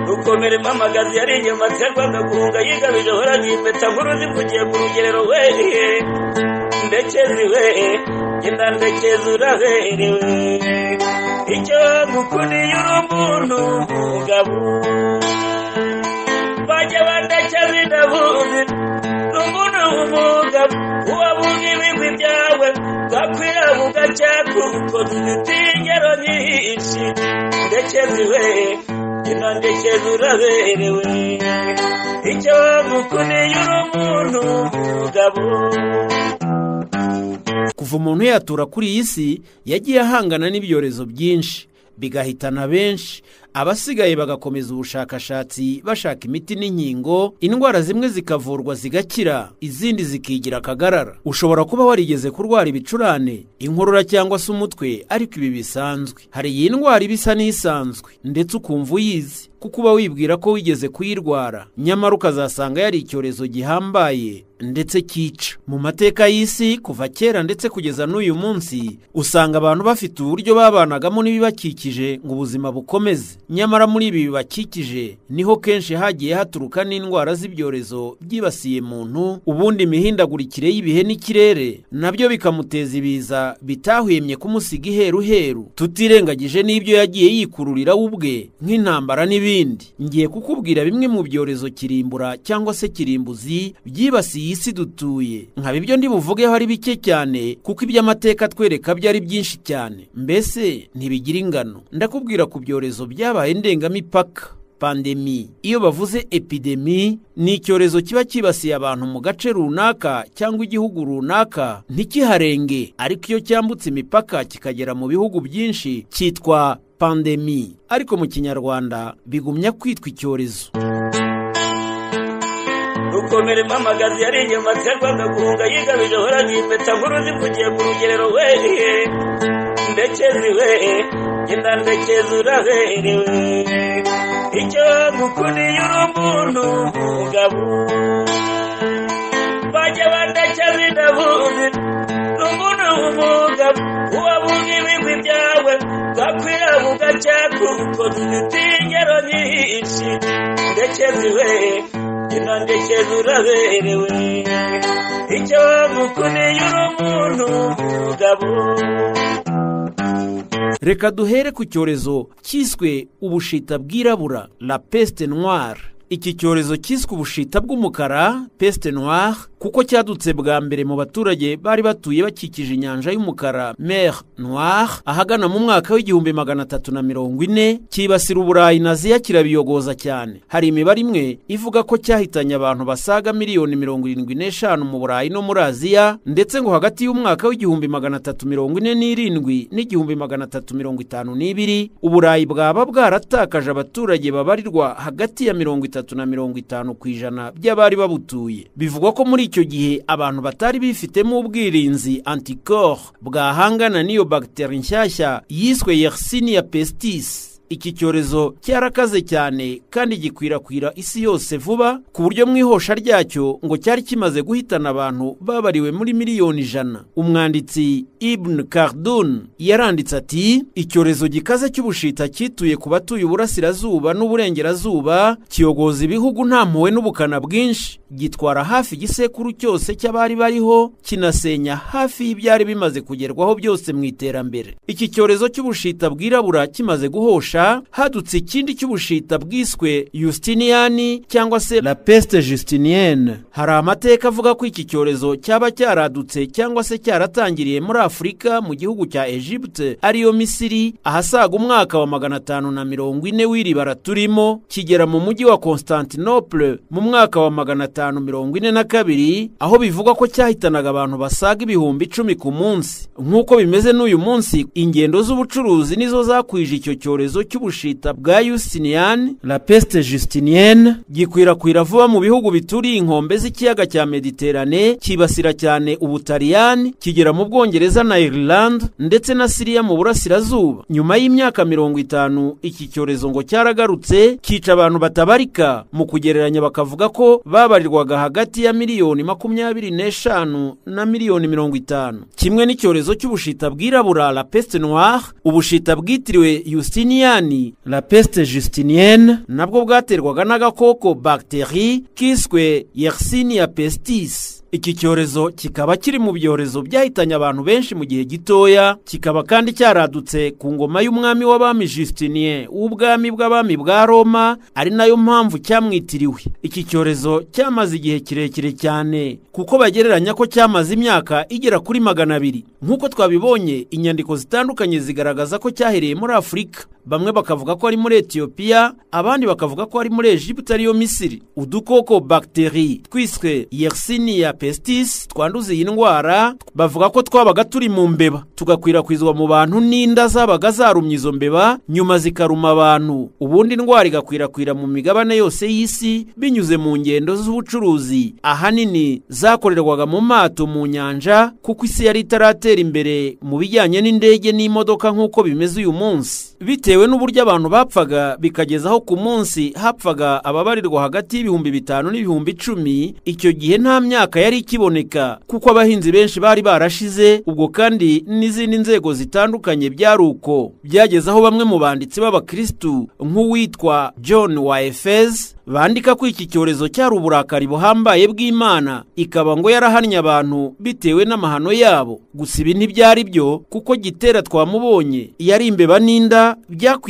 gukomera impamagazi yari inyuma aterwaga guhunga yigamije ahoraga impeta nkuru zivugiye ku rugerero we ndekezi we genda ndekezi uraberewe icyo gukuniye uri umuntu umugabo bajya bandekeza indabuzi ni umuntu w'umugabo uwabuga ibigwi byawe bwakwira bugacya kuko dufite ingero nyinshi ndekezi we genda ndekezi uraberewe icyo gukuniye uri umuntu umugabo kuva umuntu yatura kuri iyi si yagiye ahangana n'ibyorezo byinshi bigahitana benshi abasigaye bagakomeza ubushakashatsi bashaka imiti n'inkingo indwara zimwe zikavurwa zigakira izindi zikigira akagarara ushobora kuba warigeze kurwara ibicurane inkorora cyangwa se umutwe ariko ibi bisanzwe hari iyi ndwara iba isa n'isanzwe ndetse ukumva uyizi kuko uba wibwira ko wigeze kuyirwara nyamara ukazasanga yari icyorezo gihambaye ndetse cyica mu mateka y'isi kuva kera ndetse kugeza n'uyu munsi usanga abantu bafite uburyo babanagamo n'ibibakikije ngo ubuzima bukomeze nyamara muri ibi bibakikije niho kenshi hagiye haturuka n'indwara z'ibyorezo byibasiye muntu ubundi imihindagurikire y'ibihe n'ikirere nabyo bikamuteza ibiza bitahwemye kumusiga iheruheru tutirengagije n'ibyo yagiye yikururira we ubwe nk'intambara n'ibindi ngiye kukubwira bimwe mu byorezo kirimbura cyangwa se kirimbuzi byibasiye iyi si dutuye nkaba ibyo ndibuvugeho ari bike cyane kuko iby'amateka twereka byari byinshi cyane mbese ntibigira ingano ndakubwira ku byorezo byabaye ndengamipaka pandemi iyo bavuze epidemi ni icyorezo kiba cyibasiye abantu mu gace runaka cyangwa igihugu runaka ntikiharenge ariko iyo cyambutse imipaka kikagera mu bihugu byinshi cyitwa pandemi ariko mu kinyarwanda bigumya kwitwa icyorezo gukomera impamagazi yari inyuma aterwaga guhunga yigamije ahoraga impeta nkuru zivugiye ku rugerero we ndekezi we genda ndekezi uraberewe icyo gukuniye uri umuntu umugabo bajya bandekeza indabuzi ni umuntu w'umugabo uwabuga ibigwi byawe bwakwira bugacya kuko dufite ingero nyinshi ndekezi we genda ndekezi uraberewe icyo gukuniye uri umuntu umugabo reka duhere ku cyorezo cyiswe ubushita bwirabura la peste noire iki cyorezo cyiswe ubushita bw'umukara peste noire kuko cyadutse bwa mbere mu baturage bari batuye bakikije inyanja y'umukara mer noire ahagana mu mwaka w'igihumbi magana atatu na mirongo ine cyibasira uburayi na aziya kirabiyogoza cyane hari imibare imwe ivuga ko cyahitanye abantu basaga miliyoni mirongo irindwi n'eshanu mu burayi no muri aziya ndetse ngo hagati y'umwaka w'igihumbi magana atatu mirongo ine n'irindwi n'igihumbi magana atatu mirongo itanu n'ibiri uburayi bwaba bwaratakaje abaturage babarirwa hagati ya mirongo itanu na mirongo itanu ku ijana by'abari babutuye bivugwa ko muri icyo gihe abantu batari bifitemo ubwirinzi antikoro bwahangana n'iyo bagiteri nshyashya yiswe yersinia pestis iki cyorezo cyarakaze cyane kandi gikwirakwira isi yose vuba ku buryo mu ihosha ryacyo ngo cyari kimaze guhitana abantu babariwe muri miliyoni ijana umwanditsi Ibn Khaldun yaranditse ati icyorezo gikaze cy'ubushita cyituye ku batuye uburasirazuba n'uburengerazuba kiyogoza ibihugu nta mpuhwe n'ubukana bwinshi gitwara hafi igisekuru cyose cy'abari bariho kinasenya hafi y'ibyari bimaze kugerwaho byose mu iterambere iki cyorezo cy'ubushita bwirabura kimaze guhosha hadutse ikindi cy'ubushita bwiswe Justiniani cyangwa se la peste Justinienne hari amateka avuga ko iki cyorezo cyaba cyaradutse cyangwa se cyaratangiriye muri afurika mu gihugu cya egypte ariyo misiri ahasaga umwaka wa magana atanu na mirongo ine w'iri bara turimo kigera mu mujyi wa constantinople mu mwaka wa magana atanu mirongo ine na kabiri aho bivugwa ko cyahitanaga abantu basaga ibihumbi icumi ku munsi nk'uko bimeze n'uyu munsi ingendo z'ubucuruzi nizo zakwije icyo cyorezo cy'ubushita bwa Justinian la peste Justinienne gikwirakwira vuba mu bihugu bituriye inkombe z'ikiyaga cya Mediterane kibasira cyane ubutaliyani kigera mu Bwongereza na Ireland ndetse na Siriya mu burasirazuba nyuma y'imyaka mirongo itanu iki cyorezo ngo cyaragarutse kica abantu batabarika mu kugereranya bakavuga ko babarirwaga hagati ya miliyoni makumyabiri n'eshanu na miliyoni mirongo itanu kimwe n'icyorezo cy'ubushita bwirabura la peste noire ubushita bwitiriwe Justinian munani la peste justinienne nabwo bwaterwaga n'agakoko bagiteri kiswe yersinia pestis iki cyorezo kikaba kiri mu byorezo byahitanye abantu benshi mu gihe gitoya kikaba kandi cyaradutse ku ngoma y'umwami w'abami Justinier w'ubwami bw'abami bwa Roma ari nayo mpamvu cyamwitiriwe iki cyorezo cyamaze igihe kirekire cyane kuko bagereranya ko cyamaze imyaka igera kuri magana abiri nk'uko twabibonye inyandiko zitandukanye zigaragaza ko cyahereye muri Afurika bamwe bakavuga ko ari muri Ethiopia abandi bakavuga ko ari muri Egiputa ariyo Misiri udukoko bagiteri twiswe Yersinia pestis twanduza iyi ndwara bavuga ko twabaga turi mu mbeba tugakwirakwizwa mu bantu n'inda zabaga zarumye izo mbeba nyuma zikaruma abantu ubundi indwara igakwirakwira mu migabane yose y'isi binyuze mu ngendo z'ubucuruzi ahanini zakorerwaga mu mato mu nyanja kuko isi yari itaratera imbere mu bijyanye n'indege n'imodoka nk'uko bimeze uyu munsi bitewe n'uburyo abantu bapfaga bikageza aho ku munsi hapfaga ababarirwa hagati y'ibihumbi bitanu n'ibihumbi icumi icyo gihe nta myaka yari ikiboneka kuko abahinzi benshi bari barashize ubwo kandi n'izindi nzego zitandukanye byari uko byageze aho bamwe mu banditsi b'abakirisitu nk'uwitwa john wa efez bandika ko iki cyorezo cyari uburakari buhambaye bw'imana ikaba ngo yarahannye abantu bitewe n'amahano yabo gusa ibi ntibyari byo kuko gitera twamubonye yari imbeba n'inda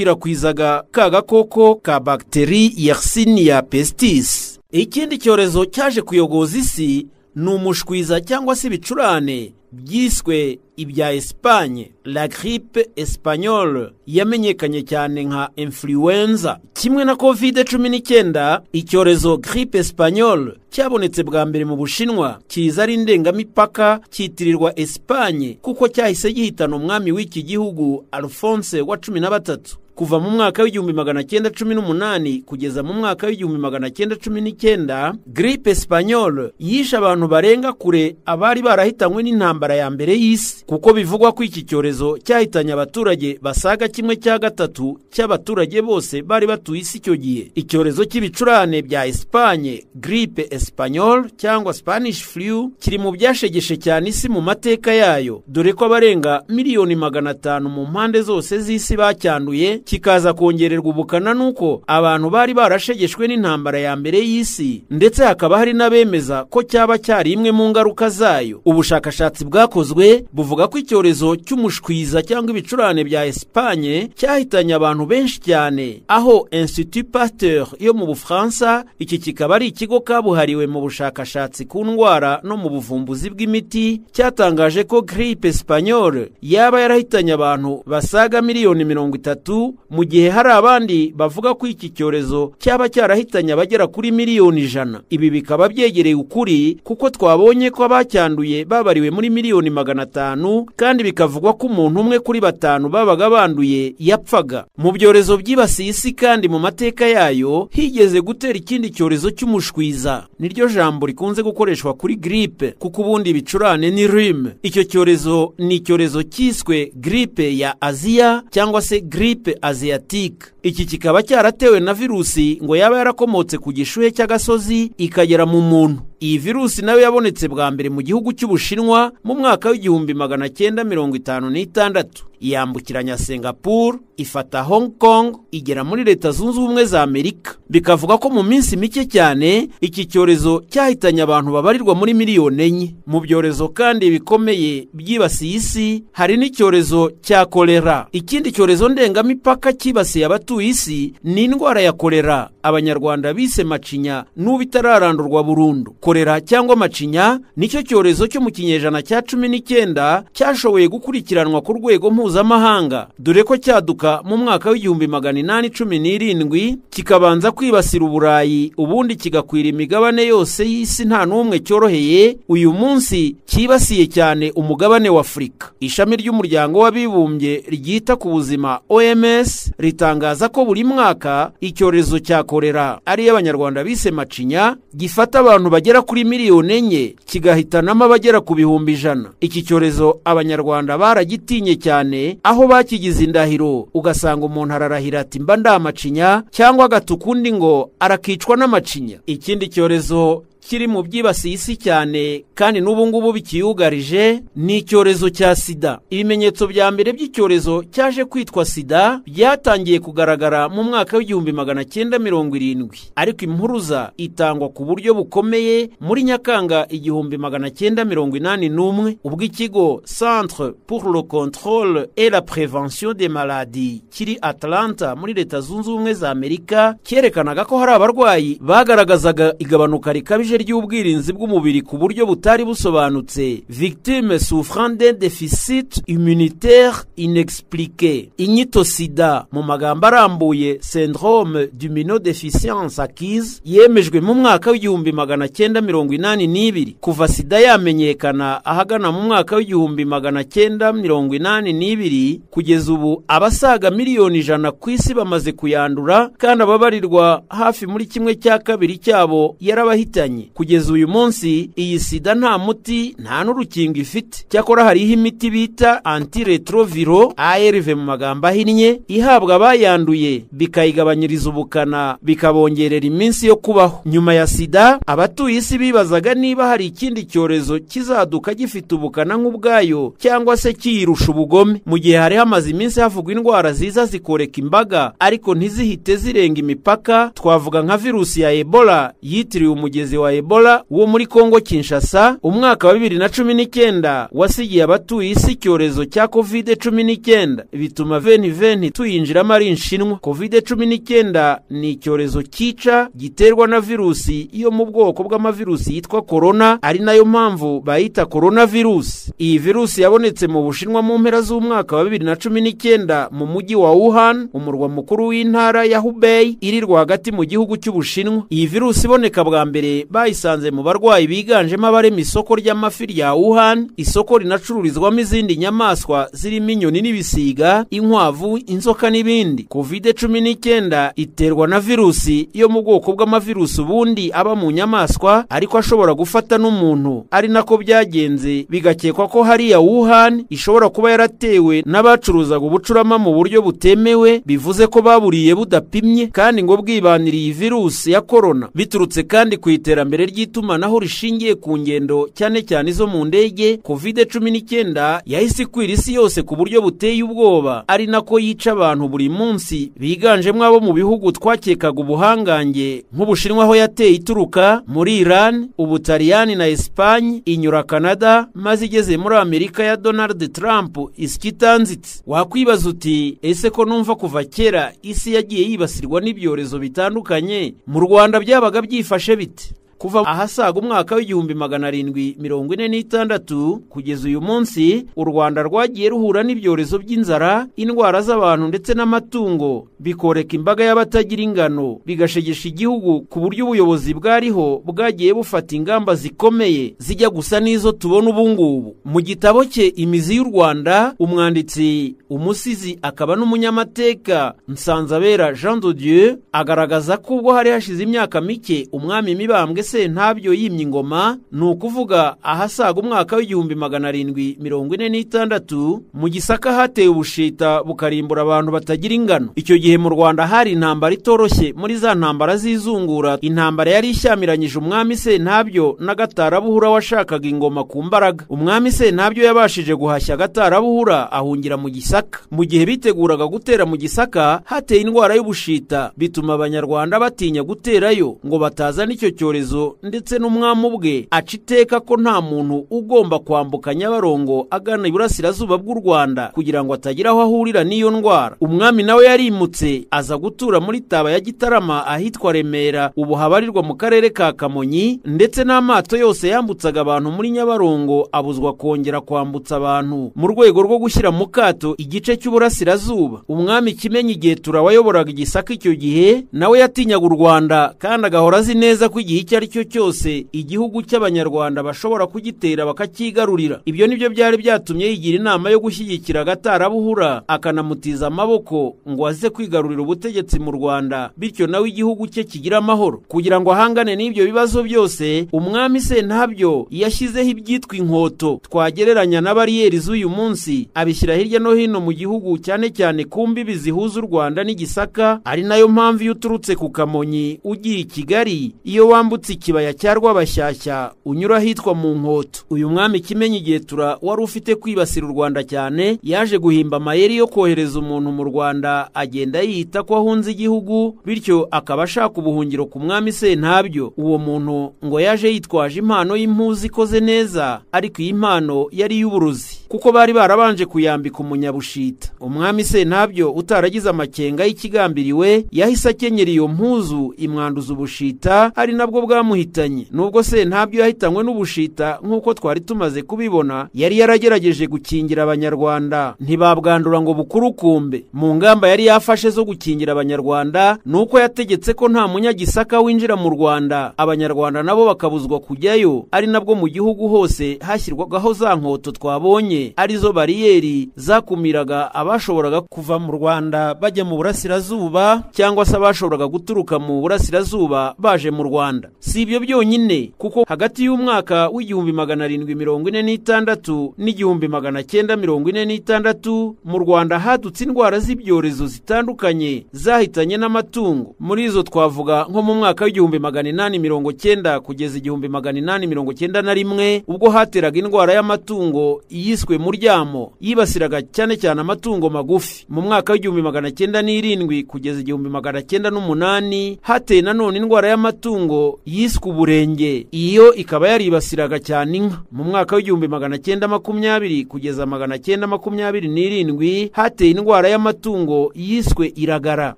byakwirakwizaga ka gakoko ka bagiteri yersinia pestis ikindi cyorezo cyaje kuyogoza isi ni umushwiza cyangwa se ibicurane byiswe ibya esipanye la gripe esipanyole yamenyekanye cyane nka influenza kimwe na kovide cumi n'icyenda icyorezo gripe esipanyole cyabonetse bwa mbere mu bushinwa kiza ari indengamipaka cyitirirwa esipanye kuko cyahise gihitana umwami w'iki gihugu alphonse wa cumi na batatu kuva mu mwaka w'igihumbi magana cyenda cumi n'umunani kugeza mu mwaka w'igihumbi magana cyenda cumi n'icyenda gripe esipanyole yishe abantu barenga kure abari barahitanywe n'intambara ya mbere y'isi kuko bivugwa ko iki cyorezo cyahitanye abaturage basaga kimwe cya gatatu cy'abaturage bose bari batuye isi icyo gihe icyorezo cy'ibicurane bya esipanye gripe esipanyole cyangwa spanish flu kiri mu byashegeshe cyane isi mu mateka yayo dore ko abarenga miliyoni magana atanu mu mpande zose z'isi bacyanduye kikaza kongererwa ubukana n'uko abantu bari barashegeshwe n'intambara ya mbere y'isi ndetse hakaba hari n'abemeza ko cyaba cyari imwe mu ngaruka zayo ubushakashatsi bwakozwe buvuga ko icyorezo cy'umushwiza cyangwa ibicurane bya esipanye cyahitanye abantu benshi cyane aho institut pasteur yo mu bufaransa iki kikaba ari ikigo kabuhariwe mu bushakashatsi ku ndwara no mu buvumbuzi bw'imiti cyatangaje ko gripe esipanyole yaba yarahitanye abantu basaga miliyoni mirongo itatu mu gihe hari abandi bavuga ko iki cyorezo cyaba cyarahitanye abagera kuri miliyoni ijana ibi bikaba byegereye ukuri kuko twabonye ko abacyanduye babariwe muri miliyoni magana atanu kandi bikavugwa ko umuntu umwe kuri batanu babaga banduye yapfaga mu byorezo byibasiye isi kandi mu mateka yayo higeze gutera ikindi cyorezo cy'umushwiza niryo jambo rikunze gukoreshwa kuri gripe kuko ubundi ibicurane ni rime icyo cyorezo ni icyorezo cyiswe gripe ya aziya cyangwa se gripe asiatique iki kikaba cyaratewe na virusi ngo yaba yarakomotse ku gishuhe cy'agasozi ikagera mu muntu iyi virusi nayo yabonetse bwa mbere mu gihugu cy'ubushinwa mu mwaka w'igihumbi magana cyenda mirongo itanu n'itandatu yambukiranya singapuru ifata hong kong igera muri leta zunze ubumwe za amerika bikavuga ko mu minsi mike cyane iki cyorezo cyahitanye abantu babarirwa muri miliyoni enye mu byorezo kandi bikomeye byibasiye isi hari n'icyorezo cya kolera ikindi cyorezo ndengamipaka cyibasiye abatuye isi ni indwara ya kolera abanyarwanda bise macinya n'ubu itararandurwa burundu kolera cyangwa macinya nicyo cyorezo cyo mu kinyejana cya cumi n'icyenda cyashoboye gukurikiranwa ku rwego mpuzamahanga dore ko cyaduka mu mwaka w'igihumbi magana inani cumi n'irindwi kikabanza kwibasira uburayi ubundi kigakwira imigabane yose y'isi nta n'umwe cyoroheye uyu munsi cyibasiye cyane umugabane w'afurika ishami ry'umuryango w'abibumbye ryita ku buzima oms ritangaza ko buri mwaka icyorezo cya kolera ariyo abanyarwanda bise macinya gifata abantu bagera kuri miliyoni enye kigahitanamo abagera ku bihumbi ijana iki cyorezo abanyarwanda baragitinye cyane aho bakigize indahiro ugasanga umuntu ararahira ati mba ndamacinya cyangwa agata ukundi ngo arakicwa n'amacinya ikindi cyorezo kiri mu byibasiye isi cyane kandi n'ubu ngubu bikiyugarije ni icyorezo cya sida ibimenyetso bya mbere by'icyorezo cyaje kwitwa sida byatangiye kugaragara mu mwaka w'igihumbi magana cyenda mirongo irindwi ariko impuruza itangwa ku buryo bukomeye muri nyakanga igihumbi magana cyenda mirongo inani n'umwe ubwo ikigo centre pour le contrôle et la prévention des maladies kiri atlanta muri leta zunze ubumwe za amerika cyerekanaga ko hari abarwayi bagaragazaga igabanuka rikabije ry'ubwirinzi bw'umubiri ku buryo butari busobanutse victime souffrande déficit immunitaire inexpliqué inyito sida mu magambo arambuye syndrome d'immunodeficience acquise yemejwe mu mwaka w'igihumbi magana cyenda mirongo inani n'ibiri kuva sida yamenyekana ahagana mu mwaka w'igihumbi magana cyenda mirongo inani n'ibiri kugeza ubu abasaga miliyoni ijana ku isi bamaze kuyandura kandi ababarirwa hafi muri kimwe cya kabiri cyabo yarabahitanye kugeza uyu munsi iyi sida nta muti nta n'urukingo ifite cyakora hariho imiti bita antiretroviro arv mu magambo ahinnye ihabwa abayanduye bikayigabanyiriza ubukana bikabongerera iminsi yo kubaho nyuma ya sida abatuye isi bibazaga niba hari ikindi cyorezo kizaduka gifite ubukana nk'ubwayo cyangwa se kiyirusha ubugome mu gihe hari hamaze iminsi havugwa indwara ziza zikoreka imbaga ariko ntizihite zirenga imipaka twavuga nka virusi ya ebola yitiriwe umugezi wa ebola wo muri kongo kinshasa umwaka wa bibiri na cumi n'icyenda wasigiye abatuye isi icyorezo cya kovide cumi n'icyenda bituma veni veni tuyinjiramo ari inshinwa kovide cumi n'icyenda ni icyorezo cyica giterwa na virusi yo mu bwoko bw'amavirusi yitwa korona ari nayo mpamvu bayita korona virusi iyi virusi yabonetse mu bushinwa mu mpera z'umwaka wa bibiri na cumi n'icyenda mu mujyi wa wuhan umurwa mukuru w'intara ya hubei iri rwagati mu gihugu cy'ubushinwa iyi virusi iboneka bwa mbere bayisanze mu barwayi biganjemo abarema isoko ry'amafi rya wuhan isoko rinacururizwamo izindi nyamaswa zirimo inyoni n'ibisiga inkwavu inzoka n'ibindi kovide cumi n'icyenda iterwa na virusi yo mu bwoko bw'amavirusi ubundi aba mu nyamaswa ariko ashobora gufata n'umuntu ari nako byagenze bigakekwa ko hariya wuhan ishobora kuba yaratewe n'abacuruzaga ubucurama mu buryo butemewe bivuze ko baburiye budapimye kandi ngo bwibaniriye iyi virusi ya korona biturutse kandi ku iterambere ry'itumanaho rishingiye ku ngendo cyane cyane izo mu ndege kovide cumi n'icyenda yahise ikwira isi yose ku buryo buteye ubwoba ari nako yica abantu buri munsi biganjemo abo mu bihugu twakekaga ubuhangange nk'ubushinwa aho yateye ituruka muri iran ubutaliyani na esipanye inyura canada maze igeze muri amerika ya donald trump itanzitse wakwibaza uti ese ko numva kuva kera isi yagiye yibasirwa n'ibyorezo bitandukanye mu rwanda byabaga byifashe bite kuva ahasaga umwaka w'igihumbi magana arindwi mirongo ine n'itandatu kugeza uyu munsi u rwanda rwagiye ruhura n'ibyorezo by'inzara indwara z'abantu ndetse n'amatungo bikoreka imbaga y'abatagira ingano bigashegesha igihugu ku buryo ubuyobozi bwariho bwagiye bufata ingamba zikomeye zijya gusa n'izo tubona ubu ngubu mu gitabo cye imizi y'u rwanda umwanditsi umusizi akaba n'umunyamateka nsanzabera jean de dieu agaragaza ko ubwo hari hashize imyaka mike umwami mibambwe sentabyo yimye ingoma ni ukuvuga ahasaga umwaka w'igihumbi magana arindwi mirongo ine n'itandatu mu gisaka hatewe ubushita bukarimbura abantu batagira ingano icyo gihe mu rwanda hari intambara itoroshye muri za ntambara z'izungura intambara yari ishyamiranyije umwami sentabyo n'agatarabuhura washakaga ingoma ku mbaraga umwami sentabyo yabashije guhashya agatarabuhura ahungira mu gisaka mu gihe biteguraga gutera mu gisaka hateye indwara y'ubushita bituma abanyarwanda batinya guterayo ngo bataza n'icyo cyorezo ndetse n'umwami ubwe aca iteka ko nta muntu ugomba kwambuka nyabarongo agana iburasirazuba bw'u rwanda kugira ngo atagira aho ahurira n'iyo ndwara umwami nawe yarimutse aza gutura muri taba ya gitarama ahitwa remera ubu habarirwa mu karere ka kamonyi ndetse n'amato yose yambutsaga abantu muri nyabarongo abuzwa kongera kwambutsa abantu mu rwego rwo gushyira mu kato igice cy'uburasirazuba umwami kimenyi igihe turawayoboraga igisaka icyo gihe nawe yatinyaga u rwanda kandi agahora azi neza ko igihe icyo ari cyo cyose igihugu cy'abanyarwanda bashobora kugitera bakacyigarurira ibyo nibyo byari byatumye yigira inama yo gushyigikira agatarabuhura akanamutiza amaboko ngo aze kwigarurira ubutegetsi mu rwanda bityo nawe igihugu cye kigira amahoro kugira ngo ahangane n'ibyo bibazo byose umwami sentabyo yashyizeho ibyitwa inkoto twagereranya na bariyeri z'uyu munsi abishyira hirya no hino mu gihugu cyane cyane ku mbibi zihuza u rwanda n'igisaka ari nayo mpamvu iyo uturutse ku kamonyi ugiye i kigali iyo wambutse ikibaya cya rwabashyashya unyura ahitwa mu nkoto uyu mwami kimenyi igetura wari ufite kwibasira u rwanda cyane yaje guhimba amayeri yo kohereza umuntu mu rwanda agenda yita ko ahunze igihugu bityo akaba ashaka ubuhungiro ku mwami sentabyo uwo muntu ngo yaje yitwaje impano y'impuzu ikoze neza ariko iyi mpano yari iy'uburozi kuko bari barabanje kuyambika umunyabushita umwami sentabyo utaragize amakenga y'ikigambiriwe yahise akenyera iyo mpuzu imwanduza ubushita ari nabwo bwamuhitanye nubwo sentabyo yahitanywe n'ubushita nk'uko twari tumaze kubibona yari yaragerageje gukingira abanyarwanda ntibabwandura ngo bukurukumbe mu ngamba yari yafashe zo gukingira abanyarwanda ni uko yategetse ko nta munyagisaka winjira mu rwanda abanyarwanda nabo bakabuzwa kujyayo ari nabwo mu gihugu hose hashyirwagaho za nkoto twabonye arizo bariyeri zakumiraga abashoboraga kuva mu rwanda bajya mu burasirazuba cyangwa se abashoboraga guturuka mu burasirazuba baje mu rwanda si ibyo byonyine kuko hagati y'umwaka w'igihumbi magana arindwi mirongo ine n'itandatu n'igihumbi magana cyenda mirongo ine n'itandatu mu rwanda hadutse indwara z'ibyorezo zitandukanye zahitanye n'amatungo muri izo twavuga nko mu mwaka w'igihumbi magana inani mirongo cyenda kugeza igihumbi magana inani mirongo cyenda na rimwe ubwo hateraga indwara y'amatungo iyiswe muryamo yibasiraga cyane cyane amatungo magufi mu mwaka w'igihumbi magana cyenda n'irindwi kugeza igihumbi magana cyenda n'umunani hateye nanone indwara y'amatungo yiswe uburenge iyo ikaba yaribasiraga cyane inka mu mwaka w'igihumbi magana cyenda makumyabiri kugeza magana cyenda makumyabiri n'irindwi hateye indwara y'amatungo yiswe iragara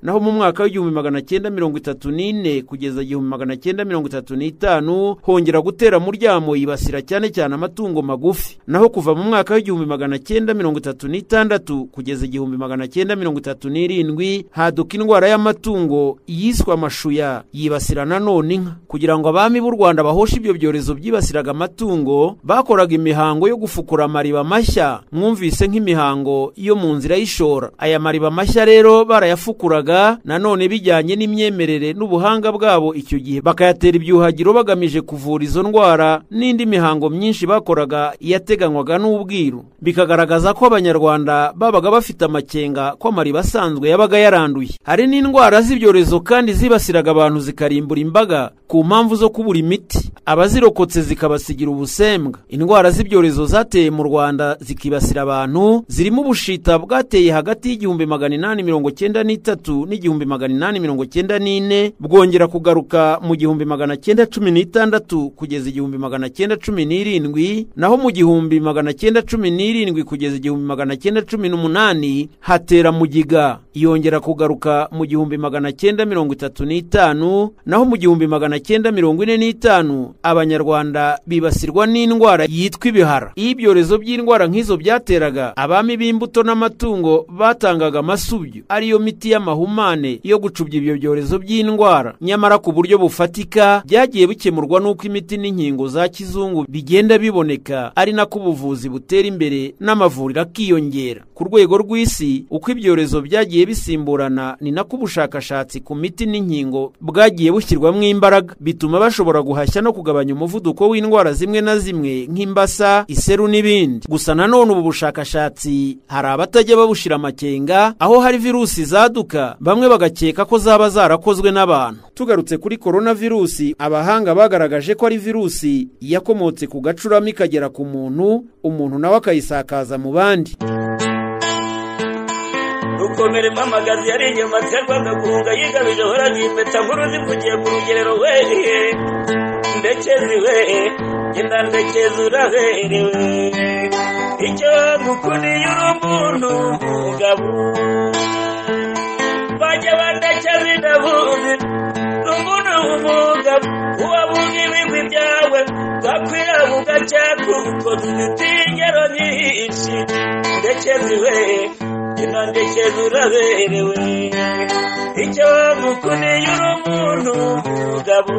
naho mu mwaka w'igihumbi magana cyenda mirongo itatu n'ine kugeza igihumbi magana cyenda mirongo itatu n'itanu hongera gutera muryamo yibasira cyane cyane amatungo magufi naho kuva mu mwaka w'igihumbi magana cyenda mirongo itatu n'itandatu kugeza igihumbi magana cyenda mirongo itatu n'irindwi haduka indwara y'amatungo yiswe amashuya yibasira nanone inka kugira ngo abami b'u rwanda bahoshe ibyo byorezo byibasiraga amatungo bakoraga imihango yo gufukura amariba mashya mwumvise nk'imihango yo mu nzira y'ishora aya mariba mashya rero barayafukuraga nanone bijyanye n'imyemerere n'ubuhanga bwabo icyo gihe bakayatera ibyuhagiro bagamije kuvura izo ndwara n'indi mihango myinshi bakoraga yateganywaga n'ubwiru bikagaragaza ko abanyarwanda babaga bafite amakenga ko amariba asanzwe yabaga yaranduye hari n'indwara z'ibyorezo kandi zibasiraga abantu zikarimbura imbaga ku mpamvu zo kubura imiti abazirokotse zikabasigira ubusembwa indwara z'ibyorezo zateye mu rwanda zikibasira abantu zirimo ubushita bwateye hagati y'igihumbi magana inani mirongo cyenda n'itatu n'igihumbi magana inani mirongo cyenda n'ine bwongera kugaruka mu gihumbi magana cyenda cumi n'itandatu kugeza igihumbi magana cyenda cumi n'irindwi naho mu gihumbi magana cyenda cumi n'irindwi kugeza igihumbi magana cyenda cumi n'umunani hatera mugiga yongera kugaruka mu gihumbi magana cyenda mirongo itatu n'itanu naho mu gihumbi magana cyenda mirongo ine n'itanu abanyarwanda bibasirwa n'indwara yitwa ibihara iyo ibyorezo by'indwara nk'izo byateraga abami b'imbuto n'amatungo batangaga amasubyo ariyo miti y'amahumane yo gucubya ibyo byorezo by'indwara nyamara ku buryo bufatika byagiye bikemurwa n'uko imiti n'inkingo za kizungu bigenda biboneka ari nako ubuvuzi butera imbere n'amavuriro akiyongera ku rwego rw'isi uko ibyorezo byagiye bisimburana ni nako ubushakashatsi ku miti n'inkingo bwagiye bushyirwamo imbaraga bituma bashobora guhashya no kugabanya umuvuduko w'indwara zimwe na zimwe nk'imbasa iseru n'ibindi gusa nanone ubu bushakashatsi hari abatajya babushira amakenga aho hari virusi zaduka bamwe bagakeka ko zaba zarakozwe n'abantu tugarutse kuri korona virusi abahanga bagaragaje ko ari virusi yakomotse ku gacurama ikagera ku muntu umuntu nawe akayisakaza mu bandi rukomere mpamagazi yari inyuma terwaga guhunga yigabije horaga impeta nkuru zivugiye ku rugerero wehe ndekezi wehe genda ndekezi uraberewe icyo gukundiye uri umuntu umugabo bajya bandekeza indabuzi n'umuntu w'umugabo uwabuga ibigwi byawe gakwira bugacya kuko dufite ingero nyinshi ndekezi wehe inandekeza uraberewe icyo bamukuneye uri umuntu umugabo